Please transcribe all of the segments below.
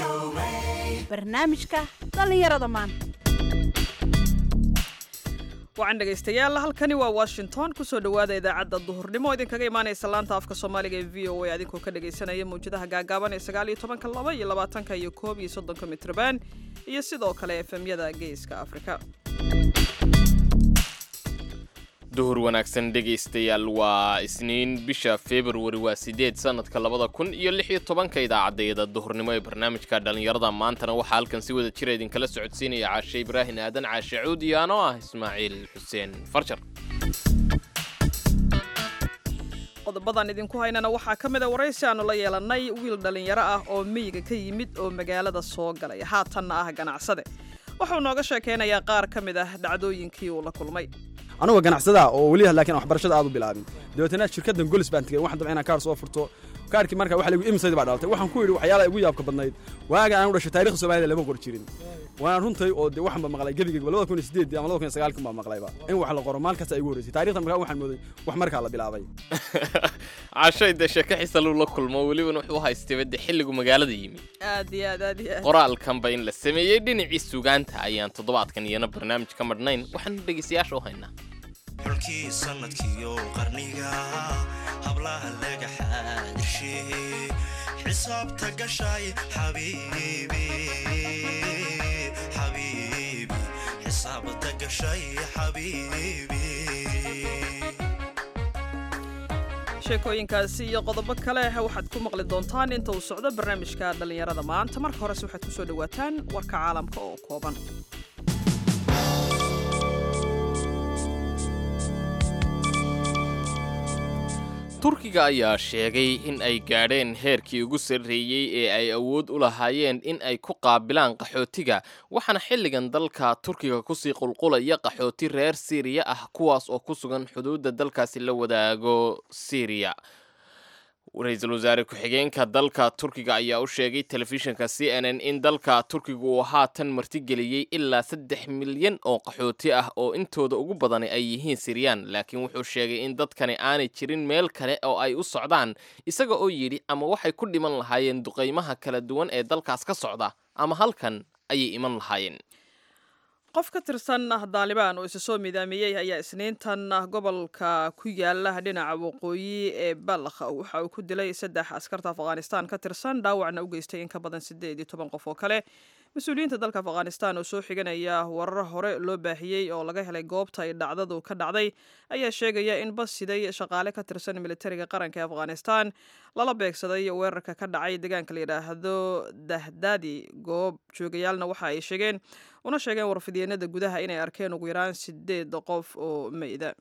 barnaamijka dhallinyarada maanta wacan dhegaystayaal halkani waa washington kusoo dhowaada idaacadda duhurnimo idinkaga imaanaysa laanta afka soomaaliga ee v o a adinkoo ka dhagaysanaya mawjadaha gaagaaban ee sagaal iyo tobanka laba iyo labaatanka iyo koob iyo soddonka mitrban iyo sidoo kale efemyada geeska afrika duhur wanaagsan dhegaystayaal waa isniin bisha februari waa sideed sanadka labada kun iyo lix iyo tobanka idaacadayada duhurnimo ee barnaamijka dhallinyarada maantana waxaa halkan si wada jira idinkala socodsiinaya caashe ibraahin aadan caashe cuud iyo anoo ah ismaaciil xuseen farjar qodobadan idinku haynana waxaa ka mid a waraysi aanu la yeelannay wiil dhallinyaro ah oo miyiga ka yimid oo magaalada soo galay haatanna ah ganacsade wuxuu nooga sheekaynayaa qaar ka mid ah dhacdooyinkii uu la kulmay anugoo ganacsada oo weli laakiin waxbarashada aad u bilaabin dabeetana shirkaddan golis baan tegey waxaan dabca inaan kaar soo furto kaarkii marka waxa lagu imsayd baa dhalatay waxaan ku yidhi waxyaalaha igu yaabka badnayd waaga aan u dhashay taariikhda soomaalida lama qor jirin waana runtay oo dee waxaan ba maqlay gebigeyga labada kun iyo sideed ama labada kun iyo sagaalkan baa maqlayba in wax la qoro maalkasta igu horreysay taarikhdan markaa waxaan mooday wax markaa la bilaabay cashay dee sheeko xisaluu la kulmo welibana wuxuu haystay de xilligu magaalada yimi aad iyo aad aad iyo aad qoraalkanba in la sameeyey dhinacii sugaanta ayaan toddobaadkan iyana barnaamij ka madhnayn waxaanu dhegaystayaasha u haynaa xulkii sanadkiyo qarniga hablaha laga xaadirsheeyey xisaabta gashay xabiibi xabiibi xisaabta gashay xabiibi sheekooyinkaasi iyo qodobo kale waxaad ku maqli doontaan inta uu socdo barnaamijka dhallinyarada maanta marka horese waxaad ku soo dhowaataan warka caalamka oo kooban turkiga ayaa sheegay in ay gaadheen heerkii ugu sarreeyey ee ay awood u lahaayeen in ay ku qaabilaan qaxootiga waxaana xilligan dalka turkiga kusii qulqulaya qaxooti reer siiriya ah kuwaas oo ku sugan xuduudda dalkaasi la wadaago siiriya ra-iisul wasaare ku-xigeenka dalka turkiga ayaa u sheegay telefishinka c n n in dalka turkiga uu haatan martigeliyey ilaa saddex milyan oo qaxooti ah oo intooda ugu badani ay yihiin siryaan laakiin wuxuu sheegay in dadkani aanay jirin meel kale oo ay u socdaan isaga oo yidhi ama waxay ku dhiman lahaayeen duqaymaha kala duwan ee dalkaas ka socda ama halkan ayay iman lahaayeen qof ka tirsan daalibaan oo isa soo midaamiyey ayaa isniintan gobolka ku yaala dhinaca waqooyi ee balkh waxa uu ku dilay saddex askarta afghanistan ka tirsan dhaawacna u geystay in ka badan sideed iyo toban qof oo kale mas-uuliyiinta dalka afghanistan oo soo xiganaya warar hore loo baahiyey oo laga helay goobta ay dhacdadu ka dhacday ayaa sheegaya in bas siday shaqaale ka tirsan militariga qaranka ee afghanistan lala beegsaday weerarka ka dhacay deegaanka la yidhaahdo dahdaadi goob joogayaalna waxa ay sheegeen una sheegeen warfidyeennada gudaha inay arkeen ugu yaraan sideed qof oo meyda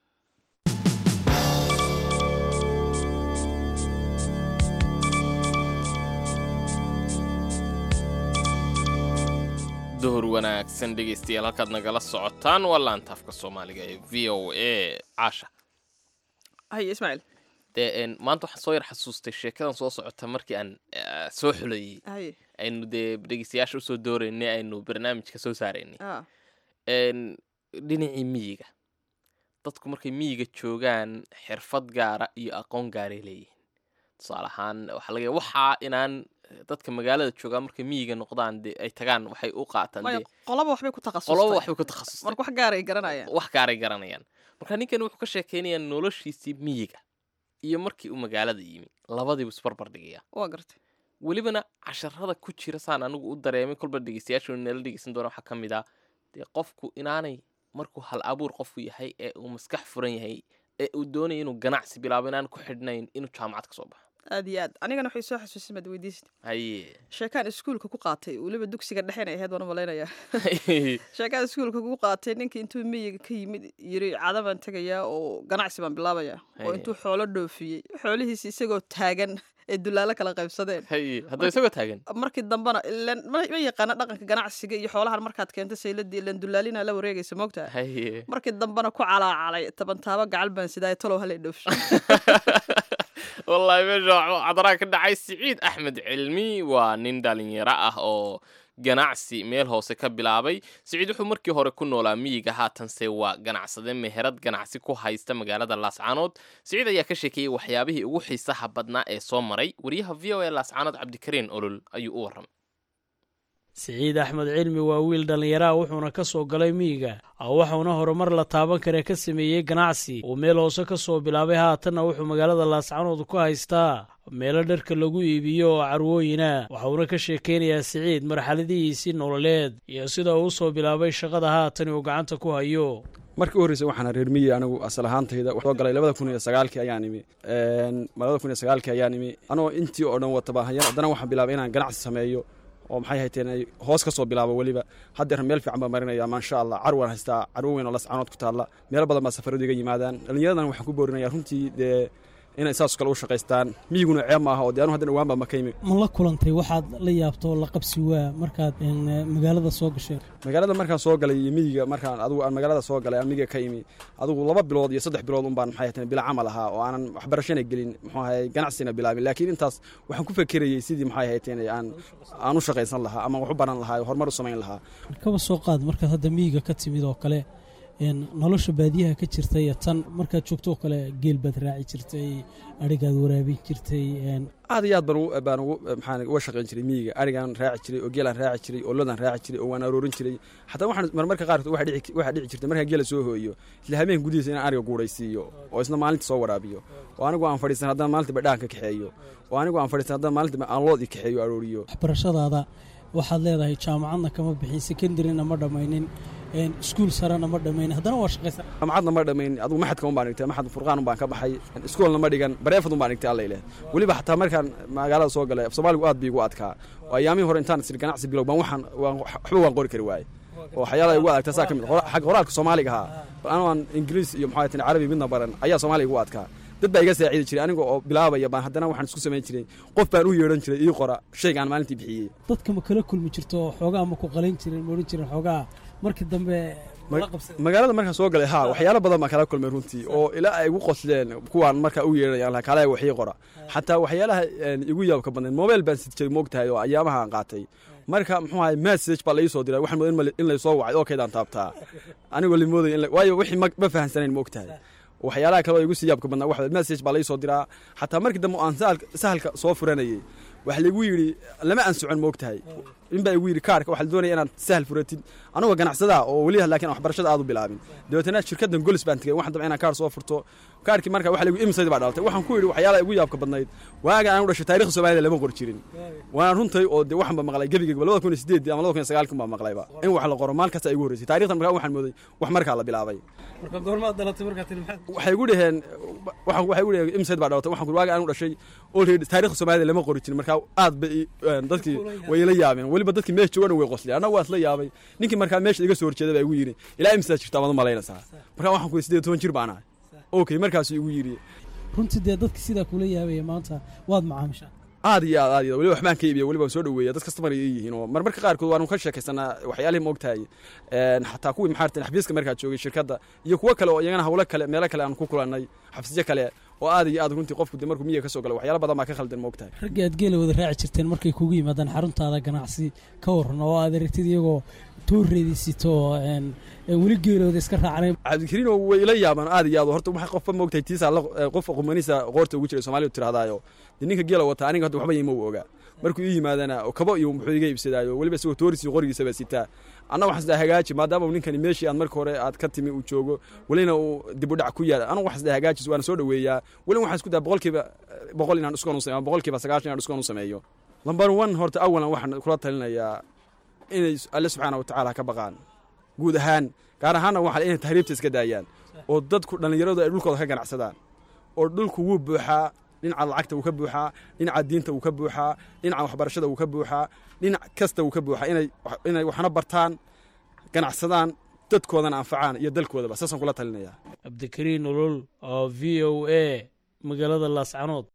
duhur wanaagsan dhegaystayaal halkaad nagala socotaan waa laanta afka soomaaliga ee v o a caasha haye ismaaciil dee maanta waxaan soo yar xasuustay sheekadan soo socota markii aan soo xulayey haye aynu dee dhegeystayaasha usoo dooraynay aynu barnaamijka soo saaraynay ah dhinacii miyiga dadku markay miyiga joogaan xirfad gaara iyo aqoon gaaray leeyihiin tusaale ahaan waxaa laga waxaa inaan dadka magaalada joogaa markay miyiga noqdaan dee ay tagaan waxay u qaataan maya dee qolaba waxbay ku qoloba takhasustay waxbay ku takhasustay marka wax gaaray garanayaan wax gaaray garanayaan marka ninkan wuxuu ka sheekeynayaa noloshiisii miyiga iyo markii uu magaalada yimi labadiibu isbarbar dhigaya waa gartay welibana casharada ku jira saan anigu u dareemay kolba dhegeystayaashu nala dhegeysan doona waxaa ka mid ah dee qofku inaanay markuu hal abuur qofku yahay ee uu maskax furan yahay ee uu doonaya inuu ganacsi bilaabo inaan ku xidhnayn inuu jaamacad ka soo baxo aad iyo aad anigana waxay soo xasuusin maad weydiisad haye sheekaan iskuulka ku qaatay weliba dugsiga dhexena ahayd waan u malaynayaa sheekaan iskuulka ku qaatay ninkii intuu miyiga ka yimid yiri cada baan tegayaa oo ganacsi baan bilaabayaa oo Haye. intuu xoolo dhoofiyey xoolihiisi isagoo taagan ee dulaalo kala qaybsadeen haye haddaba isagoo taagan markii dambena ilan ma ma yaqaana dhaqanka ganacsiga iyo xoolahan markaad keento sayladii ilan dulaalina la wareegaysa moogtaa haye markii dambena ku calaacalay tabantaabo gacal baan sidaay talow halay dhoofsho wallaahi meesha waxaa cadaraa ka dhacay siciid axmed cilmi waa nin dhalinyaro ah oo ganacsi meel hoose ka bilaabay siciid wuxuu markii hore ku noolaa miyiga haatanse waa ganacsade meherad ganacsi ku haysta magaalada laascaanood siciid ayaa ka sheekeeyey waxyaabihii ugu xiisaha badnaa ee soo maray wariyaha v o a laascaanood cabdikariin olol ayuu u warramay siciid axmed cilmi waa wiil dhallinyaraha wuxuuna ka soo galay miyiga waxuuna horumar la taaban kare ka sameeyey ganacsi uu meel hoose ka soo bilaabay haatanna wuxuu magaalada laascanood ku haystaa meelo dharka lagu iibiyo oo carwooyina waxauna ka sheekaynayaa siciid marxaladihiisii nololeed iyo sida uu usoo bilaabay shaqada haatan uu gacanta ku hayo markii u horreysay waxaana reer miyi anigu asal ahaantayda soo galay labada kun iyo sagaalkii ayaan imi labada kun iyo sagaalkii ayaan imi anoo intii oo dhan wataba haddana waxaan bilaabay inaan ganacsi sameeyo oo maxay hayteen ay hoos ka soo bilaabo weliba haddeer meel fiican baa marinaya maasha allah carwaan haystaa carwo weyn oo lascanood ku taalla meelo badan baa safaradu iga yimaadaan dhallinyaradan waxaan ku boorinaya runtii dee inay saas kale u shaqaystaan miyiguna ceeb maaha oo dee anu haddan dhawaan baa maka yimi ma la kulantay waxaad la yaabto la qabsi waa markaad magaalada soo gasheen magaalada markaan soo galay iyo miyiga markaan adugu aan magaalada soo galay aan miyiga ka imi adugu laba bilood iyo saddex bilood un baan maxay hayteen bila camal ahaa oo aanan waxbarashana gelin muxuu ahay ganacsina bilaabin laakiin intaas waxaan ku fekerayey sidii maxay hayteen aan aan u shaqaysan lahaa ama wax u baran lahaa horumar u samayn lahaa kaba soo qaad markaad hadda miyiga ka timid oo kale nolosha baadiyaha ka jirta iyo tan markaad joogto oo kale geel baad raaci jirtay adhigaad waraabin jirtay aad iyo aad baan baan ugu maxaan uga shaqayn jiray miyiga arigaan raaci jiray oo geelaan raaci jiray oo lodan raaci jiray oo waan aroorin jiray xataa waxaan marmarka qaarkood waxaa dhici waxaa dhici jirtay markaan geela soo hooyo isla habeen gudihiisa inaan ariga guuraysiiyo oo isna maalinta soo waraabiyo oo anigu aan fadhiisan haddana maalintiba dhaanka kaxeeyo oo anigu aan fadhiisan haddana maalintiba aan lood i kaxeeyo arooriyo waxbarashadaada waxaad leedahay jaamacadna kama bixin secondaryna ma dhammaynin iskuul sarena ma dhammayn haddana waa shaqaysa jaamacadna ma dhammayn adugu maxadka un baan dhigtay maxad furqaan un baan ka baxay iskoolna ma dhigan bareefad un baan dhigtay alla ileh weliba xataa markaan magaalada soo galay af soomaaligu aad bii igu adkaa oo ayaamihii hore intaan sir ganacsi bilow baan waxaan waxba waan qori kari waaye oo waxyaalaha igu adagtaa saa ka mid xagga qoraalka soomaaliga ahaa bal anoo aan ingiriis iyo maxaa tan carabi midna baran ayaa soomaaliga igu adkaa dad baa iga saacidi jiray aniga oo bilaabaya baan haddana waxaan isku samayn jiray qof baan u yeedhan jiray ii qora shaygaan maalintii bixiyey dadka ma kala kulmi jirto xoogaa ma ku qalin jirin ma odhan jirin xoogaa markii dambe magaalada markaan soo galay ha waxyaalo badan baan kala kulmay runtii oo ilaa ay igu qosleen kuwaan markaa u yeedhanayaan kaalaya waxii qora xataa waxyaalaha igu yaabka badnayd mobile baan sid jiray moogtahay oo ayaamaha aan qaatay marka muxuu ahay message baa laii soo diray waxaan mooday in laysoo wacay oo kaydaan taabtaa anigoo limoodaya waayo wixii ma fahansanayn moogtahay waxyaalaha kale oo igu sii yaabka badnaa waxa message baa laii soo diraa xataa markii dambe aan sahalka soo furanayay waxa laigu yidhi lama aan socon moogtahay inbaa igu yidhi kaarka waxaa la doonaya inaad sahal furatid anigoo ganacsadaa oo weli laakiin waxbarashada aad u bilaabin dabeetana shirkaddan golis baan tegay waxaan damcay inaan kaar soo furto kaarkii marka waxa laigu imsayd baa dhalatay waxaan ku yidhi waxyaalaha igu yaabka badnayd waaga aan u dhashay taarikhda soomaalida lama qor jirin waana runtay oo dee waxaan ba maqlay gebigeyga labada kun iyo sideedii ama labada kun iyo sagaalkin baa maqlayba in wax la qoro maalkasta igu horreysay taarikhdan markaa waxaan mooday wax markaa la bilaabay marka goormaad dhalatay markaa tiri maxaad waxay igu dhaheen waxaan waxay igu dhaheen imsayd baa dhalatay waxaan ku waaga aan u dhashay already taarikhda soomaalida lama qori jirin markaa aad bay dadkii way ila yaabeen weliba dadkii meesha joogana way qosleen annaga waa isla yaabay ninkii markaa meesha iga soo horjeeda baa igu yidhi ilaa imsaad jirta amaad u malaynaysaa markaa waxaan ku yidhi siddeed toban jir baan ahay okay markaasuu igu yidhi runtii dee dadka sidaa kula yaabaya maanta waad macaamishaa aad iyo aad aad iyo weliba waxbaan ka iibiya weliba waan soo dhaweeya dad kastamar ay yihiin oo marmarka qaarkood waanu ka sheekaysanaa waxyaalihii ma ogtahay xataa kuwii maxaa rteen xafiiska markaa joogay shirkadda iyo kuwo kale oo iyagana hawlo kale meelo kale aan ku kulannay xafiisyo kale oo aad iyo aad runtii qofku dee markuu miyiga ka soo galay waxyaalo badan baa ka khaldan ma ogtahay raggii aad geela wada raaci jirteen markay kugu yimaadaan xaruntaada ganacsi ka waran oo aad aragtid iyagoo tooreedisito weli geelooda iska raacnay cabdikariin oo way ila yaabaan aad iyo aad horta waxa qofba moogtahay tiisa qof qumaniisa qoorta ugu jiray soomaalidu tirahdaayo dee ninka geela wata aniga hadda waxba yima u ogaa markuu ii yimaadana kabo iyo muxuu iga iibsadaayo weliba isagoo toorisi qorigiisaba sitaa anna waxaan isdaa hagaaji maadaama ninkani meeshii aad marka hore aad ka timi uu joogo welina uu dib u dhac ku yaala anigu waxaan isdaa hagaajis waana soo dhaweeyaa welina waxaan isku daa boqolkiiba boqol inaan dhiskoon u sameeyo boqolkiiba sagaashan inaan dhiskoon u sameeyo lambar one horta awalan waxaan kula talinayaa inay alle subxaana watacaala ka baqaan guud ahaan gaar ahaanna waxaa inay tahriibta iska daayaan oo dadku dhallinyaradu ay dhulkooda ka ganacsadaan oo dhulku wuu buuxaa dhinaca lacagta wuu ka buuxaa dhinaca diinta wuu ka buuxaa dhinaca waxbarashada wuu ka buuxaa dhinac kasta wuu ka buuxaa inay inay waxna bartaan ganacsadaan dadkoodana anfacaan iyo dalkoodaba saasaan kula talinayaa cabdikariin olol oo v o a magaalada laascanood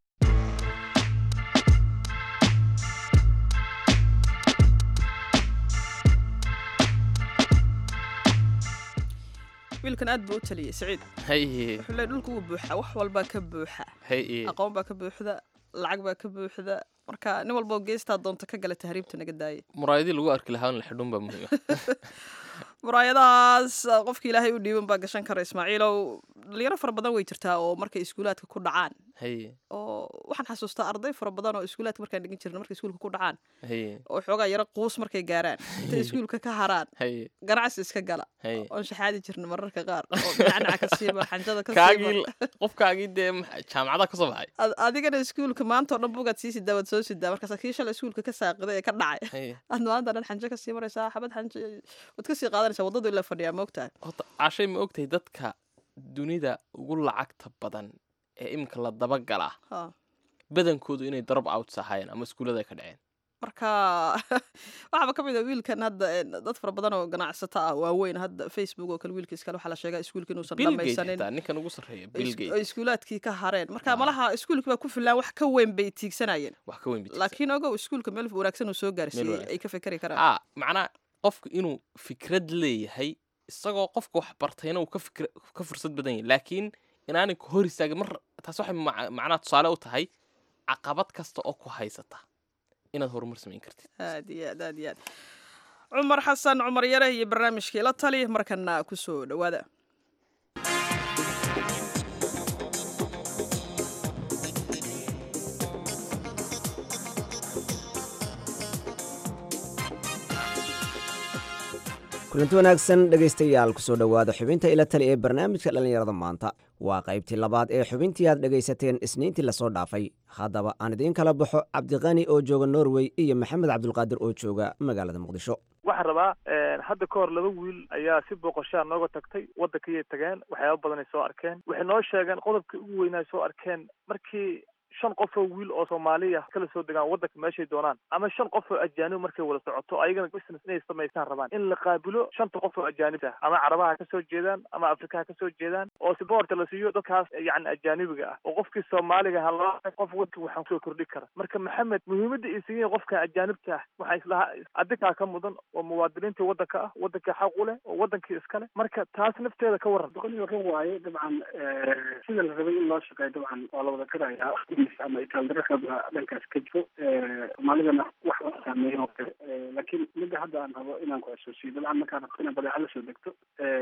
wiilkan aad buu u taliyey saciid haye wuxuu leey dhulka wuu buuxa wax walbaa ka buuxa haye aqoon baa ka buuxda lacag baa ka buuxda marka nin walboo geestaa doonta ka gala tahriibta naga daaya muraayadii lagu arki lahaa in la xidhun baa muhiim muraayadahaas qofka ilaahay u dhiiban baa gashan kara ismaaciilow dhalinyaro fara badan way jirtaa oo markay iskuulaadka ku dhacaan haye oo waxaan xasuustaa arday fara badan oo iskuulaadka markaan dhigin jirna markay iskuulka ku dhacaan haye oo xoogaa yaro quus markay gaaraan intay iskuulka ka haraan haye ganacsi iska gala haye oon shaxaadi jirna mararka qaar oo nacnaca ka siiba xanjada ka kaagii siiba qofkaagii dee maxa- jaamacadaha ka soo baxay Ad- adigana iskuulka maanta oo dhan bugaad sii sidaa waad soo sidaa markaas kii shalay iskuulka ka saaqiday ee ka dhacay haye aad maanta dhan xanjo ka sii maraysaa xabad xanjo waad ka sii qaadanaysaa waddadu ila fadhiyaa moogtahay horta cashay ma ogtahay dadka dunida ugu lacagta badan ee iminka la dabagalaa Ha. badankoodu inay drop outs ahaayeen ama iskuullada ay ka dhaceen marka waxaaba ka mid a wiilkan hadda eh, dad fara badan oo ganacsato ah waaweyn hadda facebook oo kale wiilkiis kale waxaa la sheegaa iskuulka inuusan bill gate dhamaysanin xitaa ninkan ugu sarreeya bill is- gate oo iskuulaadkii ka hareen marka Ah. malaha iskuulkii baa ku filaan wax ka weyn bay tiigsanayeen wax ka weyn bitigsan laakiin ogow iskuulka meel wanaagsan uu soo gaarsiiyey wanaagsan. ay ka fekeri karaan a macnaa qofku inuu fikrad leeyahay isagoo qofka wax bartayna uu ka fikra ka fursad badan yahay laakiin inaanay ku hor istaagin mar taas waxay mac- macnaha tusaale u tahay caqabad kasta oo ku haysata inaad horumar samayn kartid aad iyo aad aad iyo aad cumar xasan cumar yare iyo barnaamijkii la tali markana kusoo dhowaada kulanti wanaagsan dhegaystayaal kusoo dhowaada xubinta ila tali ee barnaamijka dhallinyarada maanta waa qaybtii labaad ee xubintii aad dhegaysateen isniintii lasoo dhaafay haddaba aan idiin kala baxo cabdiqani oo jooga norway iyo maxamed cabdulqaadir oo jooga magaalada muqdisho waxaan rabaa hadda ka hor laba wiil ayaa si booqashaa nooga tagtay waddankayay tageen waxyaaba badanay soo arkeen waxay noo sheegeen qodobkii ugu weynaa soo arkeen markii shan qof oo wiil oo soomaaliya kala soo degaan waddanka meeshay doonaan ama shan qof oo ajaanib markay wada socoto ayagana business inay samaystaan rabaan in la qaabilo shanta qof oo ajaanib ah ama carabaha ka soo jeedaan ama afrikaha ka soo jeedaan oo siboorta la siiyo dadkaas yacni ajaanibiga ah oo qofkii soomaaliga halaa qof wadka waxaan kusoo kordhi kara marka maxamed muhiimadda ay siiyeen qofka ajaanibta ah waxaa islahaa adikaa ka mudan oo muwaadiniintii waddanka ah waddankii xaq u leh oo waddankii iska leh marka taas nafteeda ka waran boqoliyo run waaye dabcan sida la rabay in loo shaqeeyo dabcan waa la wada qirayaa ama itaaldarrada dhankaas ka jiro soomaalidana wax la saameeyo oo kale laakiin midda hadda aan rabo inaan ku xasuusiyo dabcan markaan rabto inaad badeeca la soo degto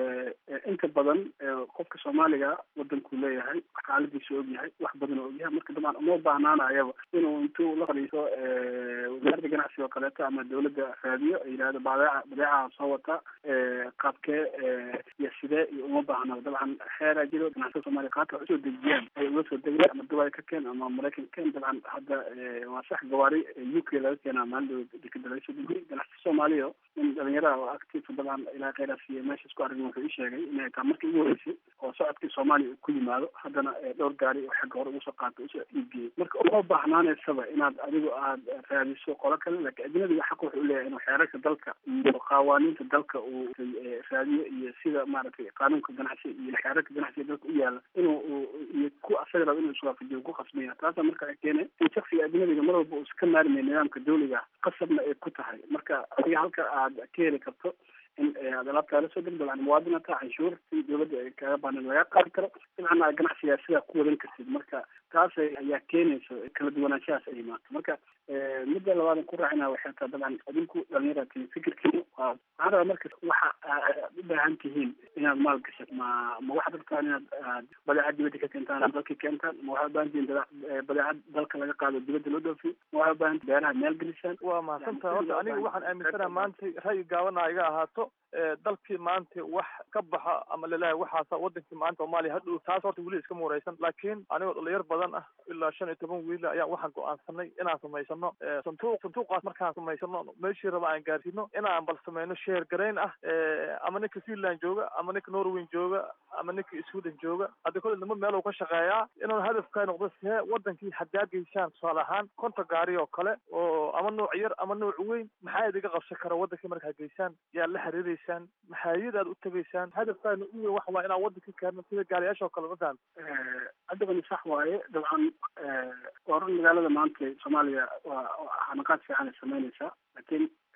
inta badan qofka soomaaliga wadankuu leeyahay xaaladiisa og yahay wax badan oo og yahay marka dabcan uma baahnaanayaba inuu intuu la fadhiiso wasaaradda ganacsiga oo kaleeto ama dawladda raadiyo ay yidhahdo badeeca badeecaha soo wata qaabkee iyo sidee iyo uma baahnaba dabcan xeeraa jiro ganacsiga soomaaliya qaabka usoo dejiyaan ay uga soo degayaan ama dubai ka keen ama maraykan ka keen dabcan hadda waa sax gawaari u k laga keenaa maalin dekeda laga soo degiyay ganacsi soomaaliya in dhalinyaraha oo active dabcan ilaa kheyraas iyo meesha isku arrin wuxuu ii sheegay inay taa markii ugu horeysay oo socodkii soomaaliya ku yimaado haddana dhowr gaari oo xagga hore usoo qaato usoo iibgeeyay marka uma baahnaanaysaba inaad adigu aad raadiso qolo kale laakiin ajnabiga xaq wuxuu leeyahay inuu xeerarka dalka iyo qawaaniinta dalka uu raadiyo iyo sida maaragtay qaanuunka ganacsi iyo xeerarka ganacsiga dalka u yaala inuu iyo ku asaga rabo inuu iswaafajiyo ku qasmaya taasa marka ay keenay in shaksiga ajnabiga mar walba uusa ka maarmay nidaamka dawliga qasabna ay ku tahay marka adiga halka aad ka heli karto in aad alaabtaa la soo deg dabcan muwaadinata canshuurtii dawladda ay kaga baahneen laga qaadi karo dabcan aad ganacsigaa sidaa ku wadan kartid marka taas ayaa keenaysa kala duwanaanshahaas ay imaato marka midda labaadan ku raacina waxay tahay dabcan adinku dhalinyarati fikirkiina waa waxaan rabaa marka waxa aad u baahan tihiin inaad maal gashat ma ma waxaad rabtaan inaad aad badeecad dibadda ka keentaan aad dalka keentaan ma waxaad u baahan tihiin badeecad dalka laga qaado dibadda loo dhoofiyo ma waxaad u baahan tihiin beeraha meel gelisaan waa mahadsantaha horta aniga waxaan aaminsanaha maanta ra'yi gaabana iga ahaato dalkii maanta wax ka baxa ama laleeyahay waxaasa wadankii maanta soomaaliya hadhow taas horta weli iska muuraysan laakiin anigoo dhalinyar badan ah ilaa shan iyo toban wiil ayaa waxaan go-aansanay inaan samaysano santuuq santuuqaas markaan samaysano meeshii raba aan gaarsiino inaan bal samayno sheer garayn ah ama ninka finland jooga ama ninka norway jooga ama ninka sweden jooga hadda kole nimo meel uu ka shaqeeyaa inuu hadafkaa noqdo see wadankii haddaa geysaan tusaale ahaan konta gaari oo kale oo ama nooc yar ama nooc weyn maxaa idiga qabsan kara wadankii markaa geysaan yaa la xiriireysaan maxaayad aad u tegaysaan hadafkaana u weyn waxa waa inaan wadankii keenno sida gaariyaasha oo kale ma fahamta haddabani sax waaye dabcan waa run magaalada maanta soomaaliya waa xanaqaad fiican ay samaynaysaa laakiin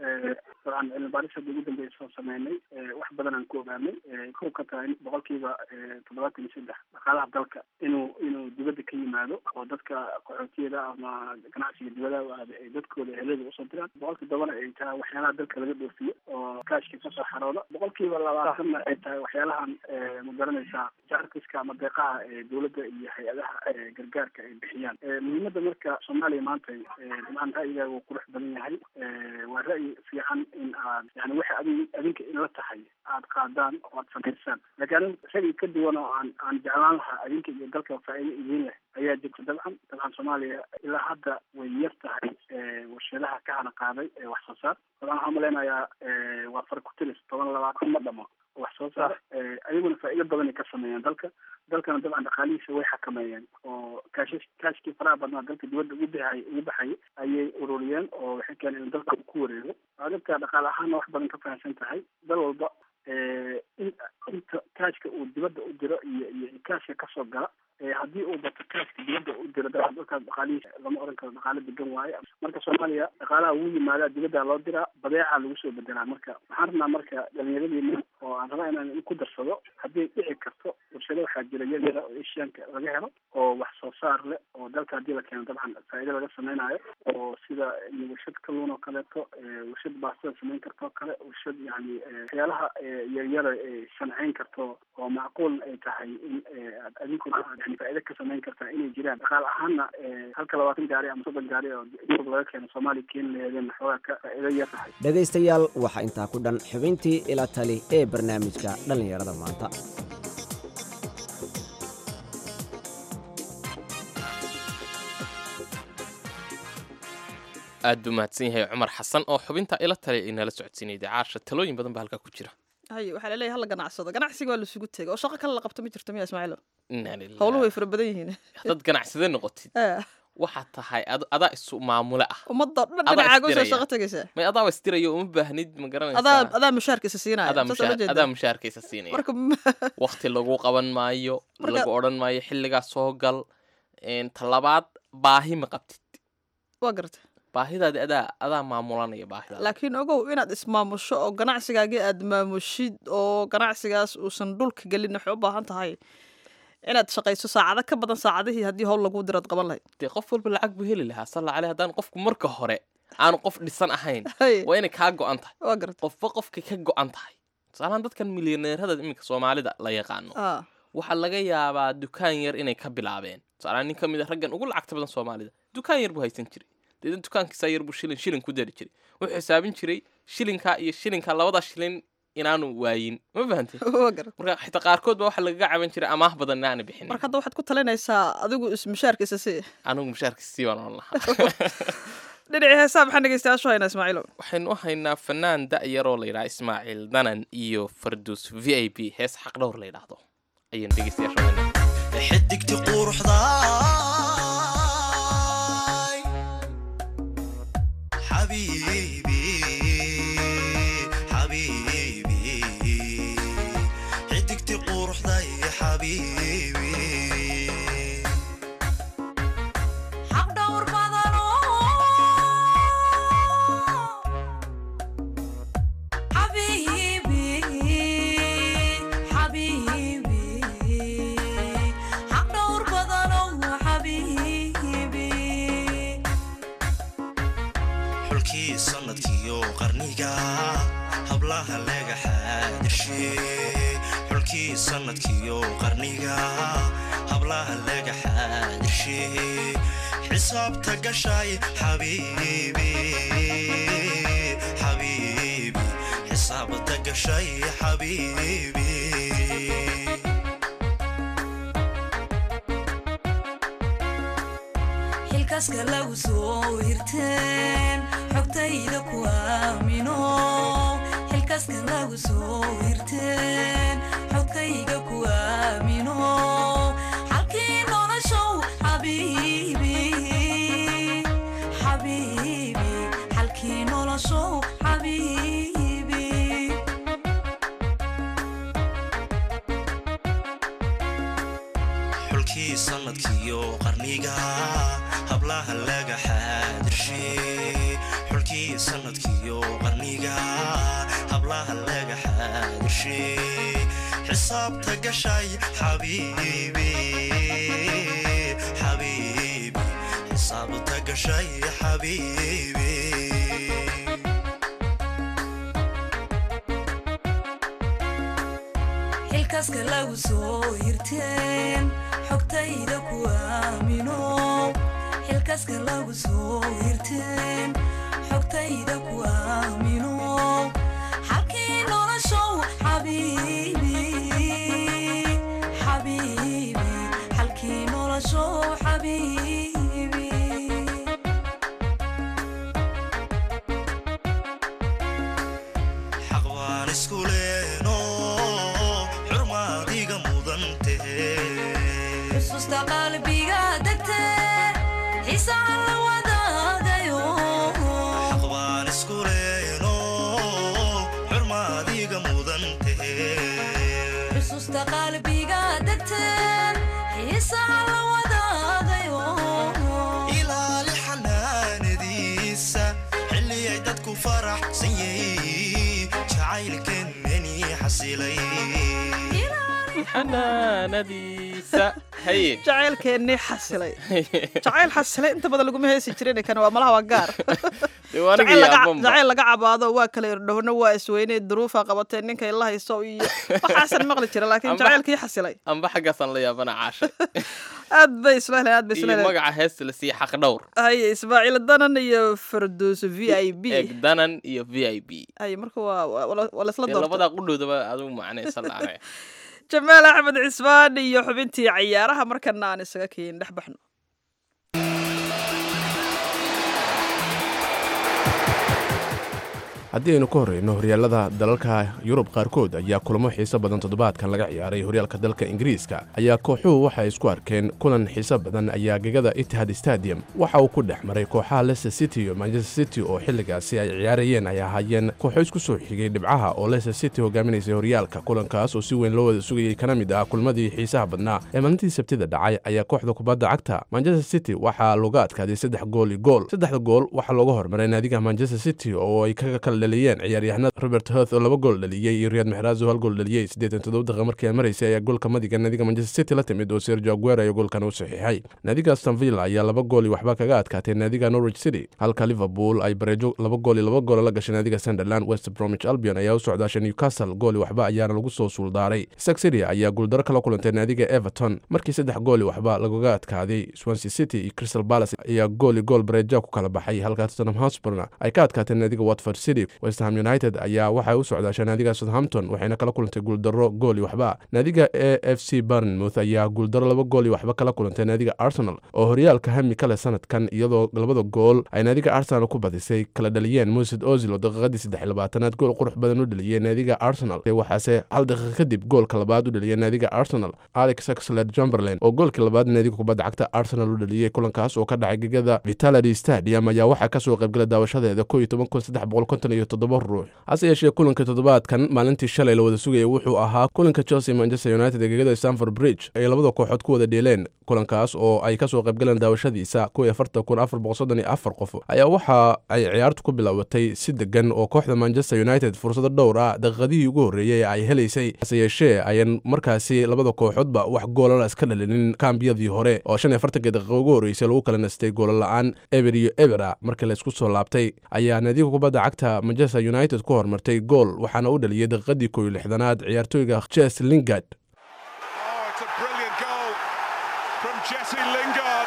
dabcan cilmi baaris hadda ugu dambeysa soo sameynay wax badan aan ku ogaanay kow ka tahay in boqolkiiba toddobaatan iyo saddex dhaqaalaha dalka inuu inuu dibadda ka yimaado oo dadka qaxootiyada ama ganacsiga dibadaha aada ay dadkooda ehelada usoo diraan boqolkii tobana ay tahay waxyaalaha dalka laga dhoofiyo oo kaashka kasoo xarooda boqolkiiba labaatanna ay tahay waxyaalahan ma garanaysaa jarkiska ama deeqaha ee dowladda iyo hay-adaha gargaarka ay bixiyaan muhiimada marka soomaaliya maanta dabcan ra'yigaaga wuu qurux badan yahay waa ra'yi fiican in aad yani waxa adi adinka inla tahay aad qaadaan oo aad samaysaan laakiin anig ra'yi ka duwan oo aan aan jeclaan lahaa adinka iyo dalka faa'iido idiin leh ayaa jirta dabcan dabcan soomaaliya ilaa hadda way yar tahay warshadaha ka hana qaaday ee wax soo saar dabcan waxaan malaynayaa waa farkutilis toban labaatan ma dhamo wax soo saar ayaguna faa'iido badan ay ka sameeyeen dalka dalkana dabcan dhaqaalihiisa way xakameeyeen oo kaash kaashkii faraha badnaa dalka dibadda ugu baxay ugu baxayay ayay ururiyeen oo waxay keeneen in dalka uu ku wareego adabta dhaqaale ahaanna wax badan ka fahamsan tahay dal walba in inta kaashka uu dibadda u diro iyo iyo kaashka kasoo gala haddii uu bato kaashka dibadda u diro dabcan dalkaas dhaqaalihiisa lama oran karo dhaqaale degan waaye marka soomaaliya dhaqaalaha wuu yimaadaa dibadda loo diraa badeeca lagu soo bedelaa marka waxaan rabnaa marka dhalinyaradiina oo aan rabaa inaan ku darsado haddii dhici karto warshado waxaa jira yar yara oo asianka laga helo oo wax soo saar leh oo dalka haddii la keeno dabcan faa'iido laga samaynayo oo sida warshad kalluun oo kaleeto warshad baastada samayn karto oo kale warshad yani waxyaalaha yaryara ay sancayn karto oo macquul ay tahay in aad adinkuna yani faa'iido ka samayn kartaa inay jiraan dhaqaal ahaanna halka labaatan gaari ama soddon gaari oo yurub laga keeno soomaaliya keeni laheedeen xoogaa ka faa'iido yar tahay dhegaystayaal waxaa intaa ku dhan xubintii ila tali ee barnaamijka dhallinyarada maanta aad buu mahadsan yahay cumar xasan oo xubinta ila tali inala socodsiinayay caasha talooyin badan baa halkaa ku jira haye waxaa laleeyahay hala ganacsado ganacsiga waa lasugu tegay oo shaqo kale la qabto ma jirto miya ismaaciilo Inna lillahi. howluhu way fara badan yihiin haddaad ganacsade noqotid Eh, waxaad tahay ad- adaa isu maamule ah ummadda dhan Adaa dhinacaaga usoo isdiraya. shaqo tegaysaa may adaaba isdirayo uma baahnid ma adaa garanaysaa adaa mushaarkiisa siinaya adaa saas ula mushaar- jeedaa? adaa mushaarkaysa siinaya marka waqti lagu qaban maayo Marka- lagu odhan maayo xilligaa soo gal een, talabaad baahi ma qabtid waa garta baahidaadi adaa adaa maamulanaya baahidaada laakiin ogow inaad ismaamusho oo ganacsigaagii aad maamushid oo ganacsigaas uusan dhulka gelin waxay u baahan tahay inaad shaqayso saacado ka badan saacadihii haddii howl lagu diraad qaban lahayd dee qof walba lacag buu heli lahaa salla caleh haddaan qofku marka hore aanu qof dhisan ahayn Haye, waa inay kaa go-an tahay waa garta qofba qofkay ka go-an tahay tusaalahaan dadkan milyaneerada iminka soomaalida la yaqaano Ah, waxaa laga yaabaa dukaan yar inay ka bilaabeen tusaalahaan nin ka mid a raggan ugu lacagta badan soomaalida dukaan yar buu haysan jiray deedna dukaankiisaa yar buu shilin shilin ku dari jiray wuxuu xisaabin jiray shilinka iyo shilinka labada shilin inaanu waayin ma fahantay waa garta marka xitaa qaarkood ba waxaa lagaga caban jiray amaah badan inaana bixinin marka hadda waxaad ku talinaysaa adigu is mushaarkiisa si anigu mushaarkiisa sii baan oran lahaa dhinacii heesaa maxaan dhegeystayaashu haynaa ismaaciilo waxaynu u haynaa fanaan da-yaroo la yidhaha ismaaciil danan iyo farduus v i p hees xaqdhowr la yidhaahdo ayaynu dhegeystayaasha u haynaa xidigti quruxdaay xabiibi xabiibi xidigti quruxday xabiibi xaqdhowr badanoo xabiibi xabiibi xaqdhowr badanoo xabiibi xulkii sanadkiyo qarniga hablaha laga xaadirshe xulkii sanadkiyo qarniga hablaha laga xaadirshe xisaabta gashay xabiibi xabiibi xisaabta gashay xabiibi xilkaaska lagu soo hirteen xogtayda ku aamino xilkaaska lagu soo hirteen xogtayga ku aamino xalkii noloshow xabiibi xabiibi xalkii noloshow xabiibi xulkii sanadkiyo qarniga hablaha laga xaadirshe xulkii sanadkiyo qarniga hablaha laga xaadirshe xisaabta gashay xabiibi xabiibi xisaabta gashay xabiibi xilkaaska lagu soo hirteen xogtayda ku aamino xilkaaska lagu soo hirteen xogtayda ku aamino xalkii noloshow xabiibi xabiibi xalkii noloshow xabiibi xaq baan isku leeno xurmaadiga mudan tahe xusuusta qalbiga degte xiisaha la wadaagayo xaq baan isku leeno xurmaadiga mudan tahe xusuusta qalbiga degte xiisaha la wadaagayo ilaali xanaanadiisa xilliyay dadku faraxsan yihiin jacaylkeenani xasilay xanaanadiisa haye jacaylkeennii xasilay jacayl xasilay inta badan laguma heesi jirin kan waa malaha waa gaar dee waa aniga jacayl laga- yaabanba jacayl laga cabaado waa kala irdhowna waa isweynay duruufa qabatee ninka ila hayso iyo waxaasan maqli jira laakiin Amba- jacaylkii xasilay amba xaggaasaan la yaabana caashay aad bay isla heleen aad bay isla iyo heleen magaca heesta la siiye xaq dhowr haye ismaaciil danan iyo farduus v i b egdanan iyo v i b haye marka waa waa waa laisla dee doortay labadaa qudhoodaba adigu macnaysa laane jamaal axmed cismaan iyo xubintii cayaaraha markana aan isaga keen dhex baxno haddii aynu ka horreyno horyaalada dalalka yurub qaarkood ayaa kulamo xiiso badan toddobaadkan laga ciyaaray horyaalka dalka ingiriiska ayaa kooxuhu waxay isku arkeen kulan xiiso badan ayaa gegada itihad stadium waxa uu ku dhex maray kooxaha leicester city iyo manchester city oo xilligaasi ay ciyaarayeen ay ahaayeen kooxo isku soo xigay dhibcaha oo leicester city hogaaminaysay horyaalka kulankaas oo si weyn loo wada sugayay kana mid ah kulmadii xiisaha badnaa ee maalintii sabtida dhacay ayaa kooxda kubadda cagta manchester city waxaa looga adkaaday saddex gool iyo gool saddexda gool waxaa looga hormaray naadiga manchester city oo ay kaga kala dhaliyeen ciyaaryahanada robert hoth oo laba gool dhaliyey iyo riyad maxraaz oo hal gool dhaliyey siddeetan toddoba daqiiqa markii ay maraysay ayaa goolka madiga naadiga manchester city la timid oo sergio aguero ayaa goolkan u saxiixay naadiga aston villa ayaa laba gool iyo waxba kaga adkaatay naadiga norwich city halka liverpool ay bareejo laba gool iyo laba gool la gashay naadiga sunderland west bromwich albion ayaa u socdaashay newcastle gool iyo waxba ayaana lagu soo suuldaaray stoke city ayaa guuldaro kala kulantay naadiga everton markii saddex gool iyo waxba lagaga adkaaday swansea city iyo crystal palace ayaa gool iyo gool bareeja ku kala baxay halka tottenham hotspurna ay ka adkaatay naadiga watford city west ham united ayaa waxay u socdaashay naadiga southampton waxayna kala kulantay guuldaro gool iyo waxba naadiga a f c barnmouth ayaa guuldaro laba gool iyo waxba kala kulantay naadiga arsenal oo horyaalka hami kale sanadkan iyadoo labada gool ay naadiga arsenal ku badisay kala dhaliyeen musid ozil oo daqiiqadii saddex iyo labaatanaad gool qurux badan u dhaliyey naadiga arsenal waxaase hal daqiiqa kadib goolka labaad u dhaliyey naadiga arsenal alex axler chamberlain oo goolkii labaad naadiga kubadda cagta arsenal u dhaliyey kulankaas oo ka dhacay gegada vitality stadium ayaa waxaa kasoo qaybgala daawashadeeda ko iyo toban kun saddex boqol konton iyo toddoba ruux hase yeeshee kulanka toddobaadkan maalintii shalay la wada sugayay wuxuu ahaa kulanka chelsea manchester united ee gegada stanford bridge ay labada kooxood ku wada dheeleen kulankaas oo ay kasoo qaybgaleen daawashadiisa ko iyo afartan kun afar boqol soddon iyo afar qof ayaa waxa ay ciyaartu ku bilaabatay si degan oo kooxda manchester united fursado dhowr ah daqiiqadihii ugu horreeyey ay helaysay hase yeeshee ayan markaasi labada kooxoodba wax goolala iska dhalinin kaambiyadii hore oo shan iyo afartankii daqiiqa ugu horreysay lagu kala nastay goola la-aan eber iyo ebera markii la isku soo laabtay ayaa naadiga kubadda cagta manchester united ku hormartay gool waxaana u dhaliyey daqiiqadii koow iyo lixdanaad ciyaartooyga jes lingard Brilliant goal from Jesse Lingard.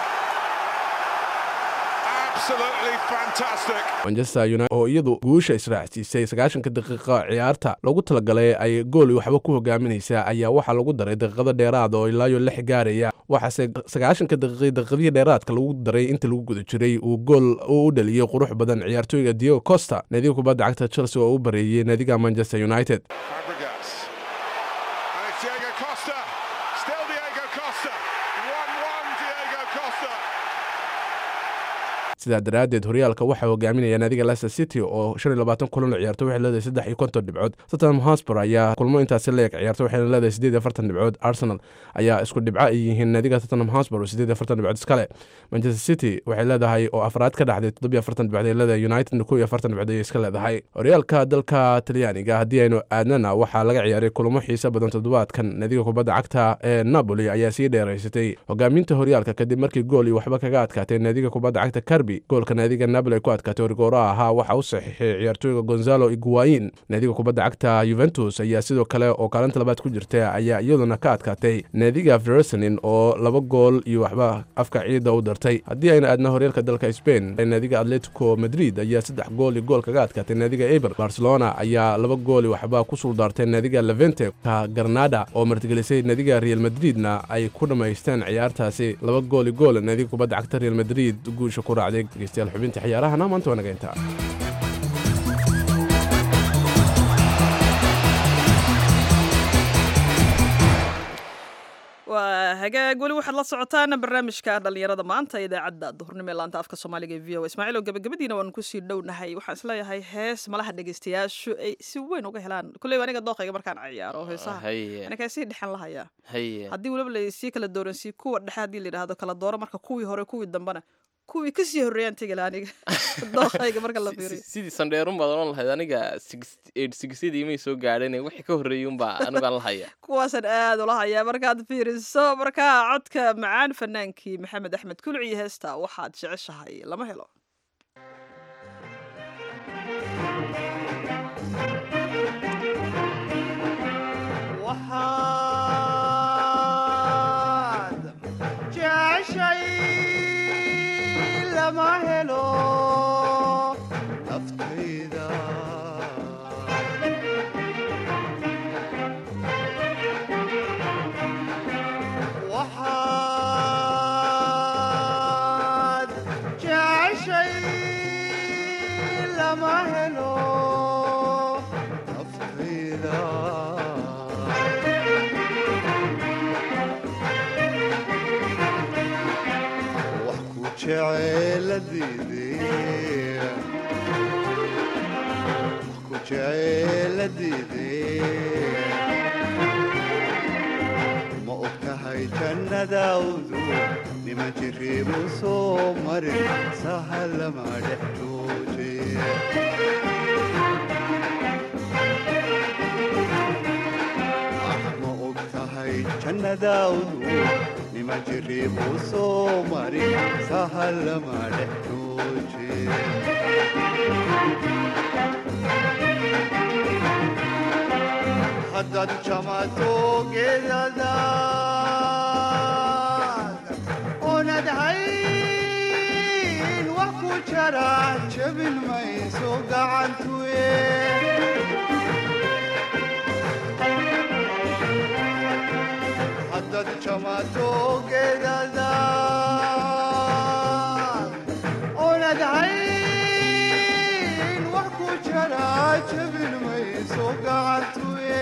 Absolutely fantastic. manchester united oo iyadu guusha israacsiisay sagaashanka daqiiqa ciyaarta lagu talagalay ay gool iyo waxba ku hogaaminaysaa ayaa waxaa lagu daray daqiiqado dheeraad oo ilaayo lix gaaraya waxaase sagaashanka daqiiqi daqiiqadii dheeraadka lagu daray inta lagu guda jiray uu gool uu u dhaliyey qurux badan ciyaartooyga diego costa naadiga kubadda cagta chelsea oo u bareeyey naadiga manchester united Fabregas. And it's Diego Costa. Still Diego Costa. 1 1 Diego Costa. sidaa daraaddeed horyaalka waxaa hogaaminaya naadiga leicester city oo shan iyo labaatan kulan la ciyaarto waxay leedahay saddex iyo konton dhibcood tottenham hotspur ayaa kulmo intaasi leeg ciyaarto waxayna leedahay siddeed iyo afartan dhibcood arsenal ayaa isku dhibco ay yihiin naadiga tottenham hotspur oo siddeed iyo afartan dhibcood iskale manchester city waxay leedahay oo afraad ka dhacday toddobiyo afartan dhibcood ay leedahay united kow iyo afartan dhibcood ayay iska leedahay horyaalka dalka talyaaniga haddii aynu aadnana waxaa laga ciyaaray kulamo xiise badan toddobaadkan naadiga kubadda cagta ee napoli ayaa sii dheeraysatay hogaaminta horyaalka kadib markii gool iyo waxba kaga adkaatay naadiga kubadda cagta karbi goolka naadiga napoli ay ku adkaatay origooro ahaa waxa u saxiixay ciyaartooyga gonzalo iguain naadiga kubadda cagta yuventus ayaa sidoo kale oo kaalinta labaad ku jirta ayaa iyaduna ka adkaatay naadiga versenin oo laba gool iyo waxba afka ciidda u dartay haddii ayna aadna horyaalka dalka spain naadiga atletico madrid ayaa saddex gool iyo gool kaga adkaatay naadiga eber barcelona ayaa laba gool iyo waxba ku suldaartay naadiga levente ka garnada oo martigelisay naadiga real madridna ay ku dhammaysteen ciyaartaasi laba gool iyo gool naadiga kubadda cagta real madrid guusha ku raacday dhegeystayaal xubinta ciyaarahana maanta waa naga intaa waa hagaag weli waxaad la socotaan barnaamijka dhallinyarada maanta idaacadda duhurnimo ee laanta afka soomaaliga ee v o ismaaciil oo gabagabadiina waan kusii dhownahay waxaan isleeyahay hees malaha dhegeystayaashu ay si weyn uga helaan kulley aniga dooqayga markaan ciyaaro heesaha haye anigaa sii dhexan lahayaa haye haddii weliba lasii kala dooransii kuwa dhexe haddii la yidhaahdo kala dooro marka kuwii hore kuwii dambena kuwii kasii horreeyaan tegela aniga dooqayga marka la fiiriyo sidii sandheerun baad oran lahayd aniga sigsidii may soo gaadheen wixii ka horreeyey unbaa anigaan la haya kuwaasaan aad ula hayaa markaad fiiriso markaa codka macaan fanaankii maxamed axmed kulci iyo heesta waxaad jeceshahay lama helo waxaad jeceshay lama helo naftayda waxaad jeceshay lama helo naftayda wax ku jeceeladiidee wax ku jeceeladiidee ma og tahay jannadaawdu nima jiriibu soo marin sahalama dhex jooje ma og tahay jannadaawdu nima jiriibu soo marin sahalama dhex jooje haddaad jamato geedadaad oonad hayn wax ku jara jabin mayso gacantuye haddaad jamato geedadaad oonad hayn wax ku jara jabin mayso gacantuye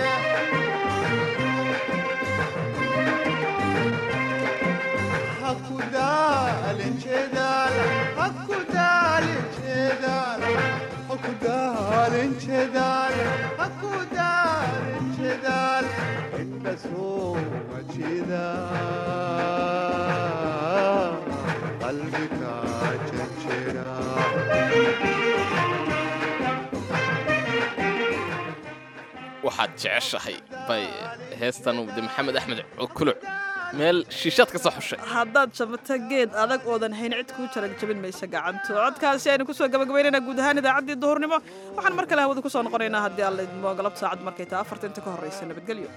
haku daalin jeedaal haku daalin jeedaal haku daalin jeedaal haku daalin jeedaal inda soo majida qalbiga jejera waxaad jeceshahay bay heestan de maxamed axmed kuluc meel shiishaad ka soo xushay haddaad jabata geed adag oodan hayn cid kuu jarag jabin maysa gacanto codkaasi aynu kusoo gabagabaynayna guud ahaan idaacaddii duhurnimo waxaan mar kale hawada kusoo noqonaynaa haddii alla idmo galab saacad markay tahay afarta inta ka horreysa nabadgelyo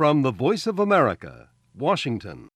From the Voice of America, Washington.